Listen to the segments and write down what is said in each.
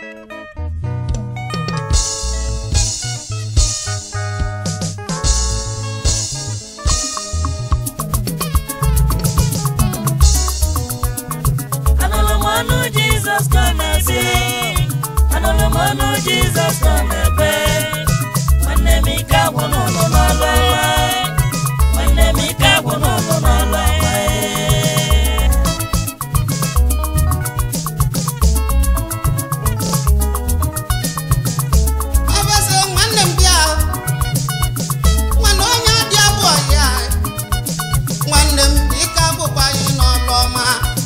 Anụrụ m ọnụ Jizọs ka ọ na-asị Anụrụ m ọnụ Jizọs ka ọ na-ekpe Nwanne m ike agwụ n'ụlọ n'ọlụ ọma Nwanne m ike agwụ n'ụlọ n'ọlụ ọma Ọbọsị nwanne m bịa nwanne onye dị abụọ ya nwanne m ike agwụkwa anyị n'ọlụ ọma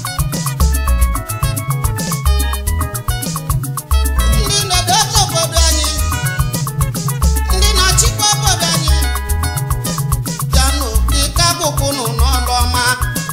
ndị na-edote obodo anyị ndị na-achịkwa obodo anyị bịanụ ike agwụkwụnụ n'ọlụ ọma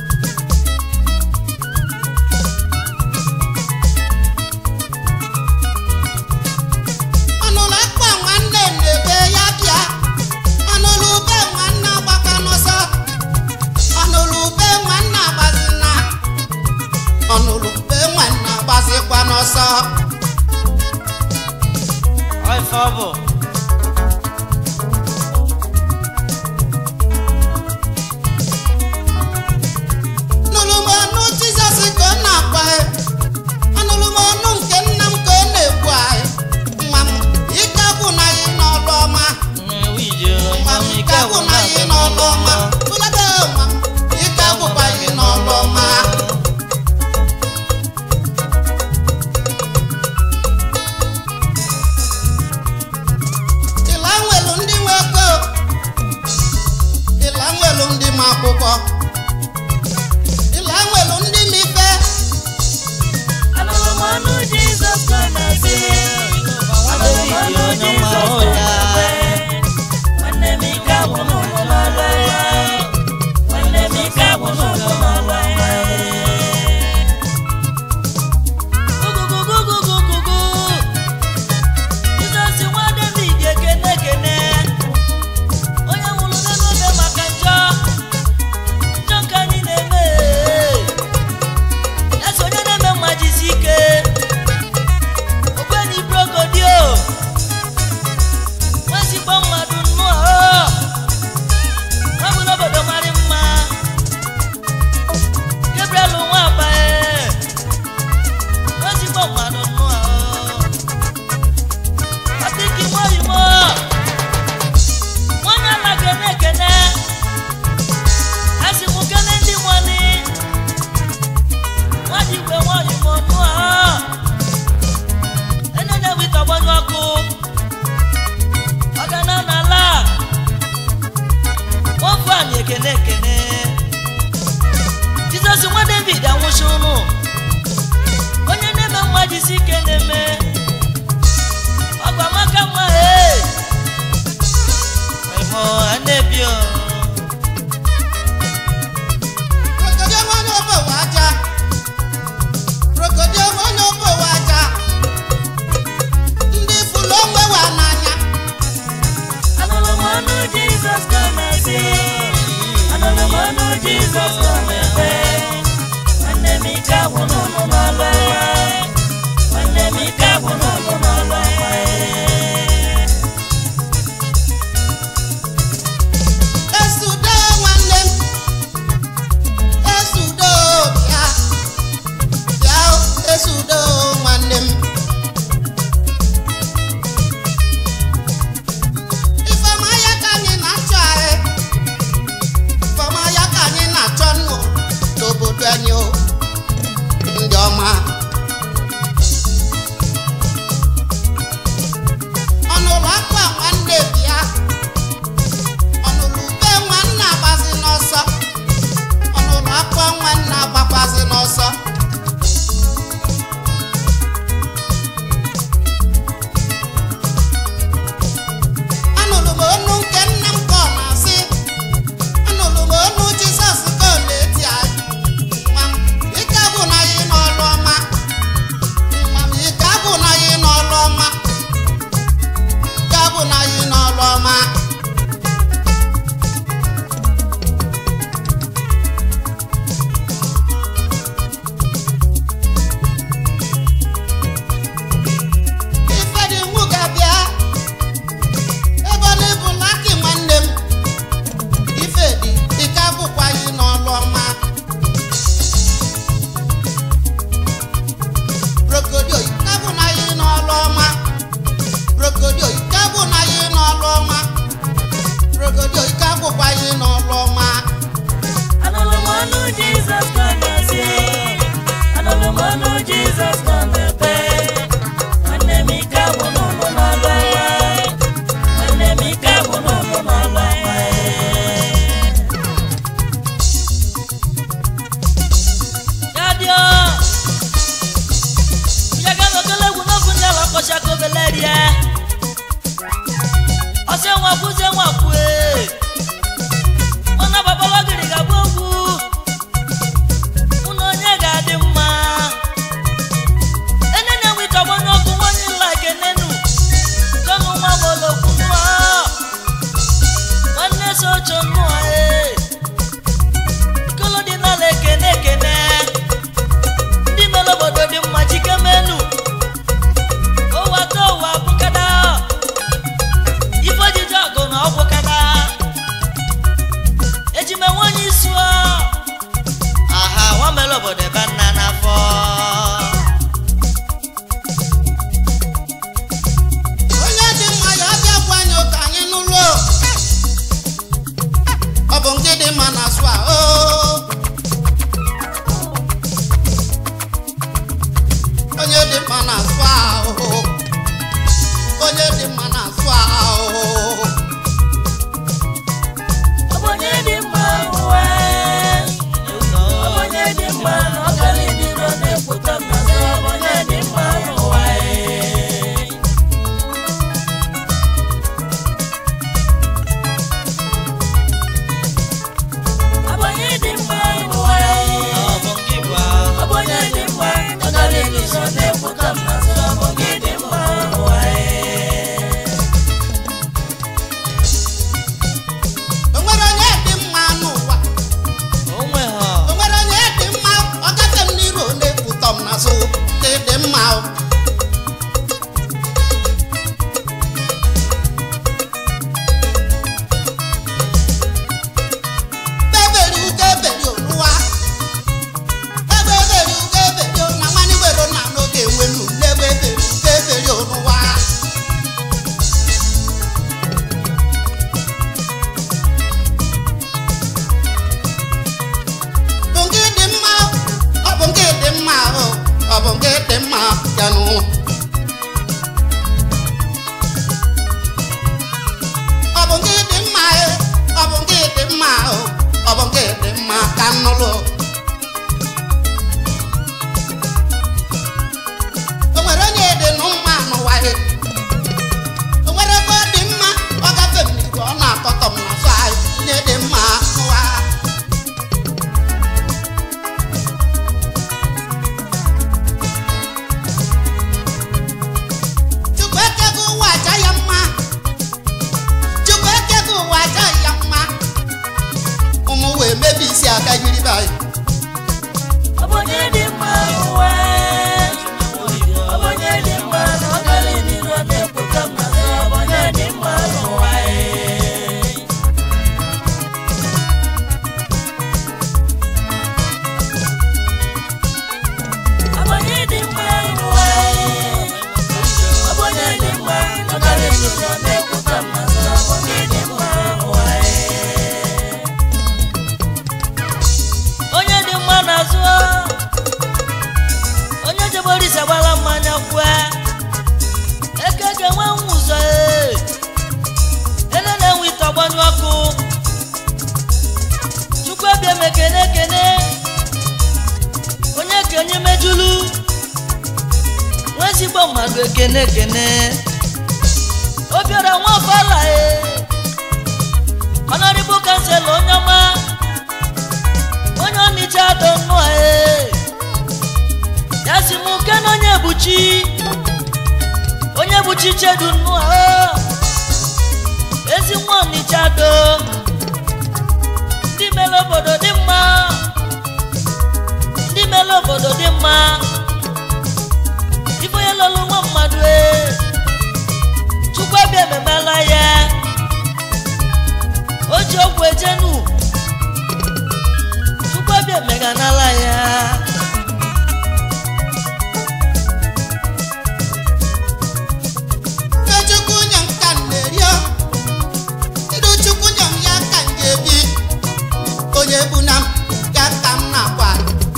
ọnụlụ akpa nwanne na-ebe ya bịa ọnụlụ ube nwanne agbaka n'ọsọ ọnụlụ ube nwanne agbazina ọnụlụ ube nwanne agbazikwa n'ọsọ Ife ọ bụ nụlụ m ọnụ jizọs ka ọ na-akpa ọnụlụ m ọnụ nke nna m ka ọ na-ekwu anyị nwa m ike agwụ na anyị n'ọlụ ọma nnewu ije nwa m ike agwụ na anyị n'ọlụ ọma bụlada nwa m ike agwụkwa anyị n'ọlụ ọma ịla nwelu ndị nwe ego ịla nwelu ndị ma akwụkwọ ịla nwelu ndị ma ife Anụrụ m ọnụ Jizọs ka ọ na-asị Anụrụ m ọnụ Jizọs ka ọ na-ekpe Nwanne m ike agwụ n'ụlọ n'ọlụ ọma Nwanne m ike agwụ n'ụlọ n'ọlụ ọma Gugugugugugugugu Jizọs nwa David ekene ekene Onye nwụrụ n'obe maka njọ njọ nke anyị na-eme Eze onye na-eme mma jisi ike ogbenye brokodio nwezigbo mmadụ nnụọ ọ bụ n'obodo mara mma Gabriel Nwabae nwezigbo mmadụ nnụọ Patiki Morimo nwanne ala kene ekene asị mụ kene ndị nwani nwadigwe nwanyị ma ọnụ a enene wita gbanyụ ọkụ ọgana n'ala ofu anyị ekene ekene jizọs nwa david anwụchi ụnụ onye na-eme mma jisi ike na-eme ọgwa maka mma ee ịmụ anebio Krokodil onye obowo aja krokodil onye obowo aja ndị fụlụ onwe wa n'anya Anụrụ m ọnụ Jizọs ka ọ na-asị Anụrụ m ọnụ Jizọs ka ọ na-ekpe Nwanne m ike agwụ n'ụlọ n'ọlụ ọma Nwanne m ike agwụ n'ụlọ n'ọlụ ọma esudo nwanne m esudo bịa bịa esudo nwanne m ifeọma ya ka anyị na-achọ anyị ifeọma ya ka anyị na-achọ nụ n'obodo anyị o ndị ọma ọnụrụ akpa nwanne bịa ọnụrụ ube nwanne agbazi n'ọsọ ọnụrụ akpa nwanne agbakwazi n'ọsọ anụrụ m onu nke nna m ka ọ na-asị anụrụ m onu jizọs ka ọ na-eti anyị nwa m ike bụ na anyị n'ọlụ ọma nwa m ike bụ na anyị n'ọlụ ọma ike bụ na anyị n'ọlụ ọma mma na-asụ ahụ onye dị mma na-asụ ahụ Ọbọnye dị mma ụwa Ọbọnye dị mma na ọkara ịdịrọ na-ekwuta mmasị Ọbọnye dị mma ụwa Ọbọnye dị mma ụwa Ọbọnye dị mma ọkara ịdịrọ na-ekwuta mmasị Ọbọnye dị mma ụwa o nwere onye dị mma n'ụwa o nwere onye dị mma ọ gafe m n'iru ọ na-ekwutọ m n'azụ dị dị mma o. Beberi ugo eberi oluwa ebe eberi ugo eberi o na nwanne were na n'oge enwenu n'ebe eberi ugo eberi oluwa bụ nke dị mma ọ bụ nke dị mma o ọ bụ nke dị mma yanụ ọ bụ nke dị mma e ọ bụ nke dị mma o ọ bụ nke dị mma ka nnụlụ o nwere onye dị nụ mma n'ụwa e o nwere ebe ọ dị mma ọ gafe m n'iru ọ na-akọtọ m n'azụ anyị onye dị mma n'ụwa Chukwu ekego ụwa aja ya mma Chukwu ekego ụwa aja ya mma ụmụ wee mebi isi aka yiri be anyị Ọbọnye dị mma ụwa Ọbọnye dị mma na ọkara ịdịrọ na-ekwuta mmasị Ọbọnye dị mma ụwa Ọbọnye dị mma ụwa Ọbọnye dị mma na ọkara ịdịrọ na-ekwuta mmasị Ọbọnye dị mma ụwa onye dị mma n'azụ onye jebere isi agbala mmanya kwue eke ga-enwe nwa ụzọ ee. ele na-enwe ite ọgbanyụ ọkụ chukwu ebia m ekene ekene onye kenye mejulu nwa ezigbo mmadụ ekene ekene obiọra nwa ọbala ee ọnọdịbụ kansela onye ọma onye ọnịcha do nnụọ ee ya si m nke na onye buchi onye buchi chedu nnụọ oo ezi nwa ọnịcha do ndị mere obodo dị mma ndị mere obodo dị mma ife onye lụrụ nwa mmadụ ee chukwu abịa ememela ya o ji ọgwụ ejenu chukwu abịa emeganala ya Ife Chukwu nye m ka m na-erio Idu Chukwu nye m ya ka m ga-ebi onye bu na m ya ka m na-agwa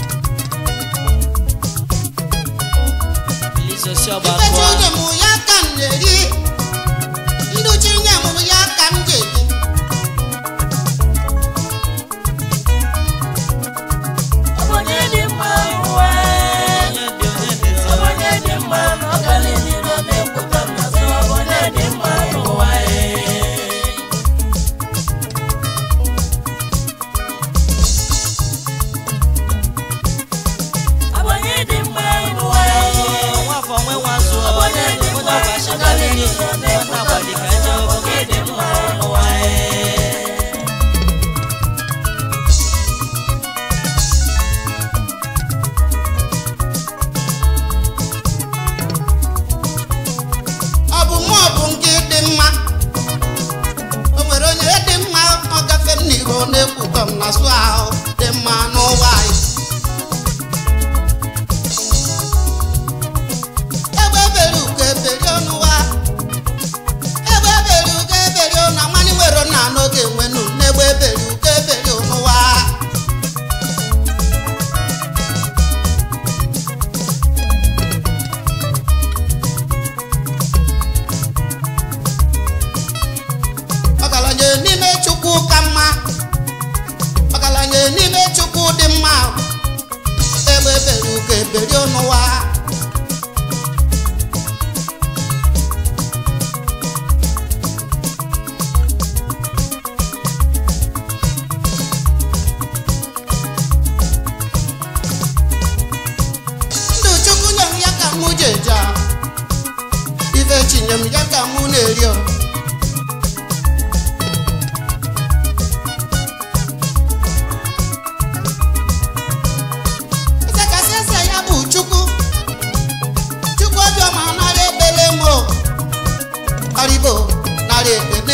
Ife Chukwu nye m ya ka m na-eri Idu Chi nye m ya ka m ga-ebi Ọbọnye dị mma ụwa Ọbọnye dị mma na ọkara ịdịrọ na-ekwuta mmasị Ọbọnye dị mma ụwa Ọbọnye dị mma ụwa Ọbọnye dị mma ọkara ịdịrọ na-ekwuta mmasị Ọbọnye dị mma ụwa ọ bụ mụ ọ bụ nke dị mma o nwere onye dị mma ọ gafe m n'iru ọ na-ekwutọ m n'azụ ahụ dị mma n'ụwa anyị egbe ebere ugo eberi ọnụwa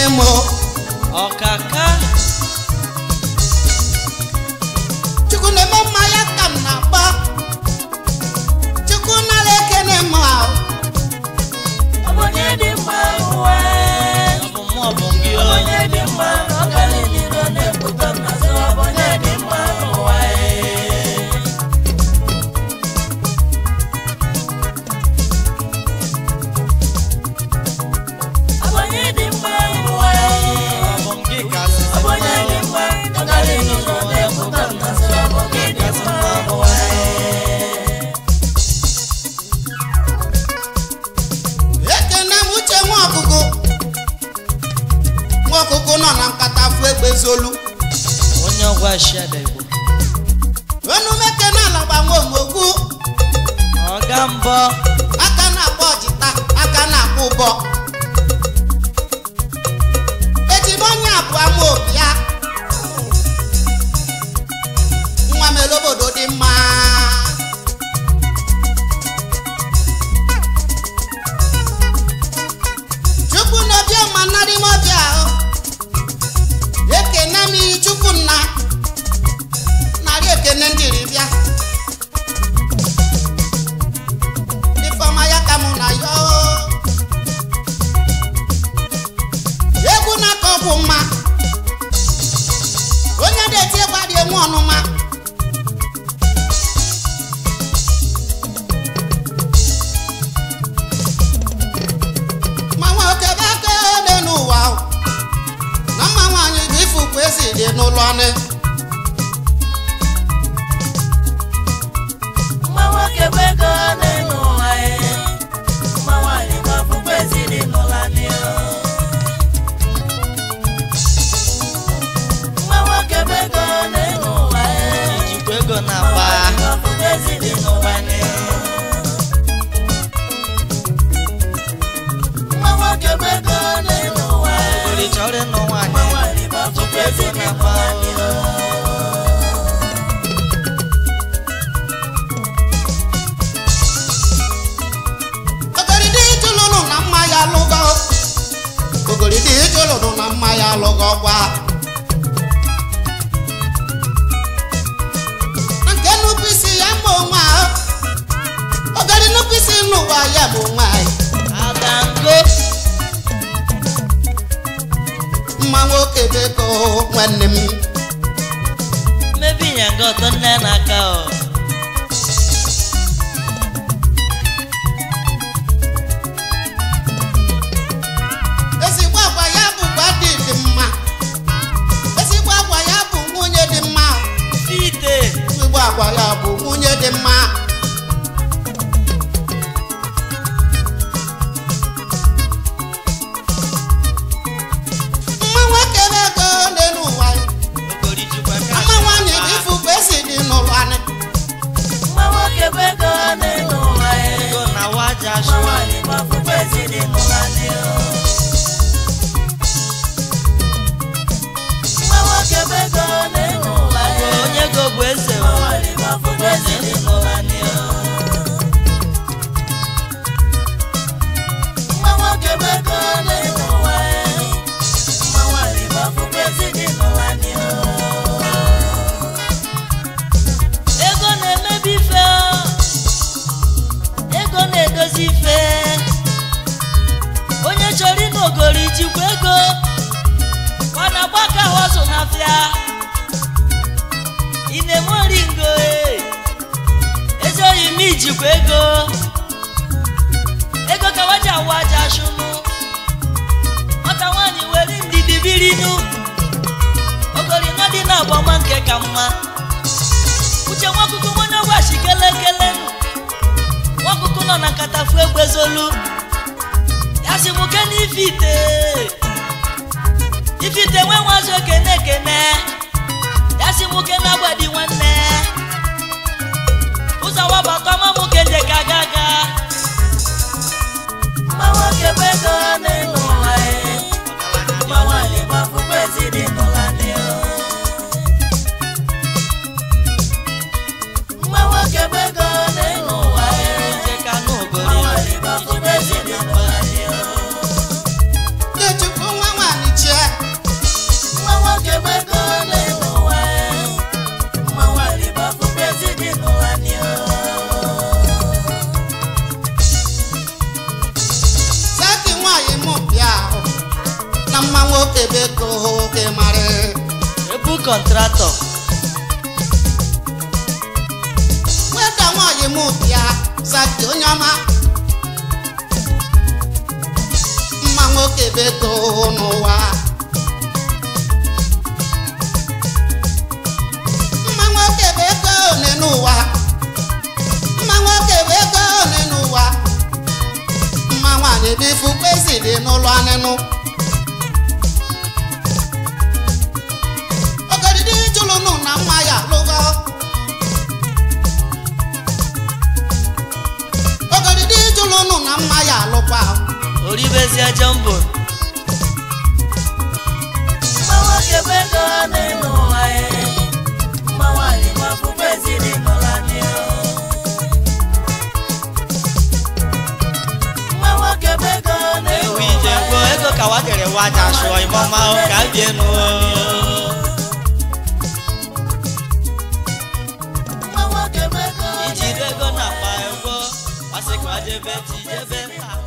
m o. ọkaka chukwu na-eme mma ya ka m na-akpọ chukwu nara ekene m ahụ ọ bụ onye dị mma ụwa ọ bụ mụ ọ bụ gị ọ bụ onye dị mma ọ gara n'iro na-ekwutọ n'azụ ọ bụ onye dị mma ụwa ọ bụ onye dị mma ụwa ọ bụ onye dị mma ọ gara n'iro na-ekwutọ n'azụ ọ bụ onye dị mma ụwa ekene m uche nwa ọkụkụ nwa ọkụkụ nọ na nkata fụ egbe zolu onye ọgwa shada igbo enumekene ala gbanwe omogbu ọga mbọ aka na-akpọ ọjịta aka na-akpọ ụbọ ejiri onye abụọ ama obi ya nwa mere obodo dị mma chukwu na obiọma narị m ọbịa ahụ ekene m iyi chukwu nna narị ekene ndị ribịa ifeọma ya ka mụ na ya oo. egwu na-akọ bụ mma onye na-eti egwu adị enwe ọnụma ma nwoke bụ aka dị n'ụwa o. na mma nwaanyị bụ ifukwu ezi dị n'ụlọ ọnụ Mma nwoke bụ ego n'elu ụwa ya. Mma nwaanyị bụ ọfụfụ ezinụlọ anyị o. Mma nwoke bụ ego n'elu ụwa ya. ijikwa ego Mma na-akpa nwaanyị bụ ọfụfụ ezinụlọ anyị o. Mma nwoke bụ ego n'elu ụwa ya. ogori chọrọ ịnụ Mma nwaanyị nwaanyị bụ ọfụfụ ezinụlọ anyị o. ogoridi ijulụnụ na mma ya alụgo ogoridi ijulụnụ na mma ya alụgo gwa na nke nnukwu isi ya ma onwe ahụ ogori nnukwu isi n'ụwa ya bụ onwe anyị adango mma nwoke beko nwanne m mmebi nyanga ọtọ nne n'aka ọ ezigbo agwa ya bụ gwa dị dị mma ezigbo agwa ya bụ nwunye dị mma fite ezigbo agwa ya bụ nwunye dị mma mma nwoke beko n'elu ụwa ya ogori jikwa ka mma nwaanyị bụ ifukwu esi dị n'ụlọ anyị Mma nwoke bụ ego n'elu ụwa ya. ego na waja Mma shụwa nwaanyị bụ ọfụfụ ezinụlọ anyị o. Mma nwoke bụ ego n'elu ụwa ya. onye ego bụ eze Mma o. nwaanyị bụ ọfụfụ ezinụlọ anyị o. Mma nwoke bụ ego n'elu ụwa ya. Mma nwaanyị bụ ọfụfụ ezinụlọ anyị o. ego na-emebi ife o. ego na-edozi ife onye chọrọ ịnụ ogori jikwa ego ọ na-agba ka họzụ n'afịa ị na-eme oringo e. ezi oyi m ijikwa ego ego ka waja awa aja shụnụ nwata nwaanyị were ndidi birinu ogori nọ dị na agbama nke ka mma uche nwakuku nwanne gwachi kelekele nwakuku nọ na nkata fu egbezolu ya si mụ ke n'ife ite ife ite nwe nwazi okene ekene ya si mụ ke na-agbadi nwanne ụzọ wabata ọma mụ ke nje ka aga aga Mma nwoke bụ ego n'elu ụwa ya. Mma nwaanyị bụ ọfụfụ ezinụlọ anyị o. Mma nwoke bụ ego n'elu ụwa ya. nje ka nụ Mma ogori nwaanyị bụ ọfụfụ ezinụlọ anyị o. Ikechukwu nwa nwaanyị na mma nwoke beko oke mara ebu kọntratọ weda nwaanyị m bịa zaki onye ọma mma nwoke beko n'ụwa mma nwoke beko one n'ụwa mma nwoke beko one n'ụwa mma nwaanyị bifu kpezi dị n'ụlọ anịnụ ogodidi jụlụnụ na mma ya lụgo ogodidi jụlụnụ na mma ya alụkwa oribezie jọmbon Mma nwoke bụ ego n'elu ụwa ya. Mma nwaanyị gbapụkwa ezinụlọ anyị o. Mma nwoke bụ ego n'elu ewu ije ụwa gbo ya. ego ka wa kere wa ja sụọ imọma o ka bie nu Mma nwoke bụ ego iji ego na akpa ego wasị ka wa jebe ti jebe mba